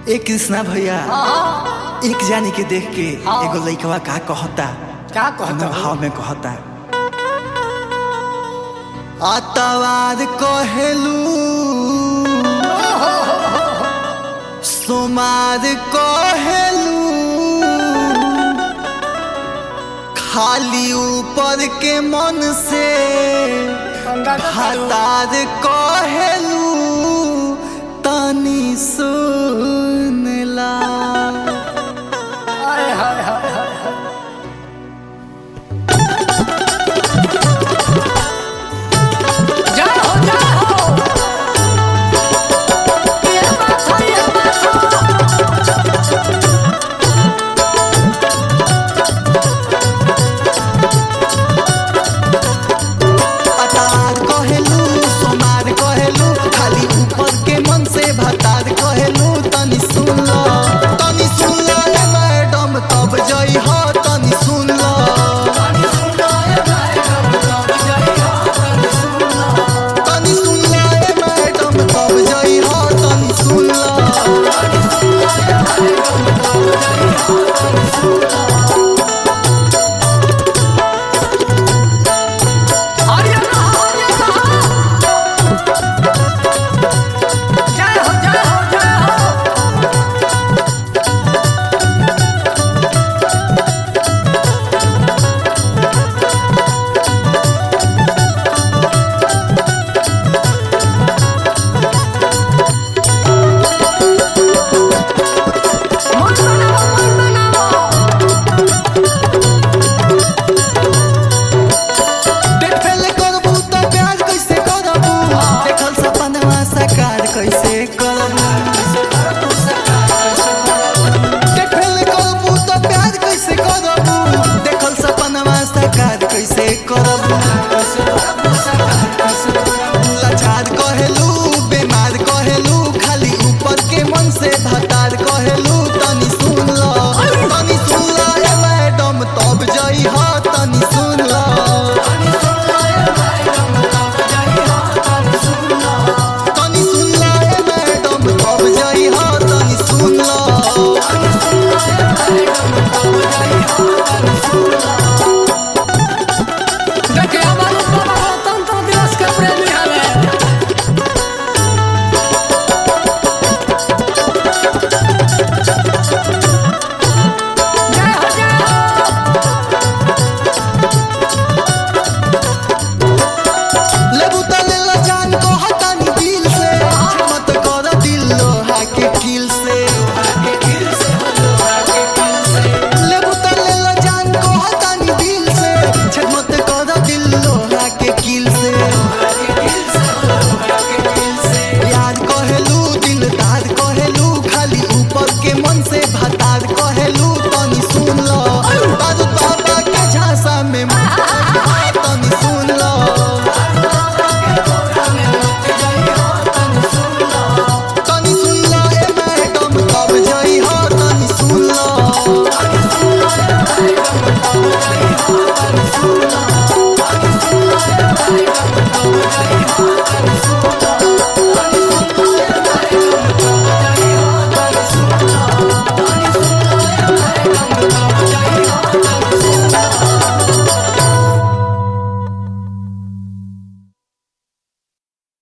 ए कृष्णा भैया हाँ, एक जानी के देख के हाँ। एगो लइकवा का कहता क्या कहता अपना हो? भाव में कहता आतवार कहेलू सोमार कहेलू खाली ऊपर के मन से गंगा का करू। हतार कहेलू तनी सुनला हाय, हाय, हाय, हाय, हाय। जय हो, जय हो। ये बात है, ये बात है। अतार कहेलू सोमार कहेलू खाली ऊपर के मन से भतार कहेलू तनी सुन लो तनी सुन लो रे मैडम तब जई हो तनी सुन लो तनी सुन लो रे मैडम तब जई हो तनी सुन लो हरियाणा, हरियाणा। जय हो, जय हो, जय हो। मन बनाओ, मन बनाओ। देख फेले करबू तो प्यार कैसे करबू देखल सपनवा साकार कैसे करबू देख फेले करबू तो प्यार कैसे करबू देखल सपनवा साकार कैसे करबू लाचार कहेलू बेमार कहेलू खाली ऊपर के मन से भता